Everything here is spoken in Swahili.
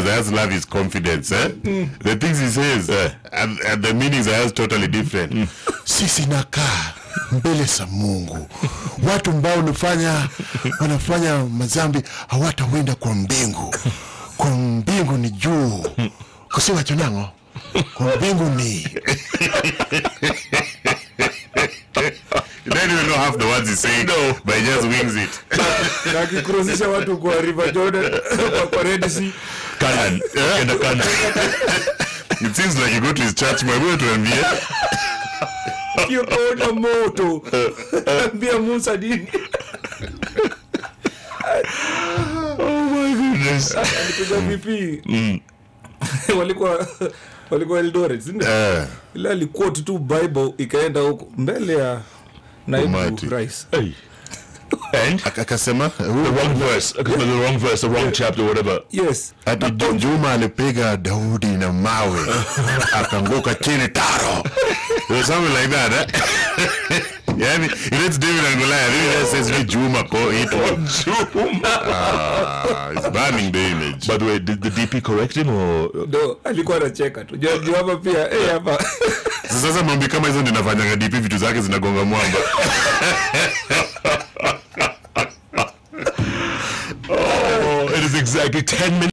I just love his confidence eh? the things he says and, and the meanings are just totally different sisi nakaa mbele za mungu watu ambao wanafanya wanafanya mazambi hawatawenda kwa mbingu kwa mbingu ni juu kusiwa chonango kwa mbingu ni You don't even know half the words he's saying, No. but he just wings it. na akikuruzisha watu kwa river jordan kwa, kwa red sea Canaan. Kenda Canaan. It seems like you go to his church, my boy, tuambie. kiokoona moto ambia musa dini Oh my goodness. alipiga vp walikuwa walikuwa eldoret sindio Eh, ila alikuoti tu bible ikaenda huko mbele ya naibu Almighty. rais Hey. And ak- akasema the wrong verse, the wrong verse, the wrong chapter, whatever. yes ati Ju- Juma alipiga Daudi na mawe akanguka chini taro. It was something like that, eh? Yani, it lets David and Goliath. It just says me Juma ko it Ah, it's burning the image. By the way, did the DP correct him or ndo alikuwa anacheka tu Jua- jua hapa pia eh, hapa Sasa mambo kama hizo ndio nafanyanga DP vitu zake zinagonga mwamba. Oh, it is exactly 10 minutes.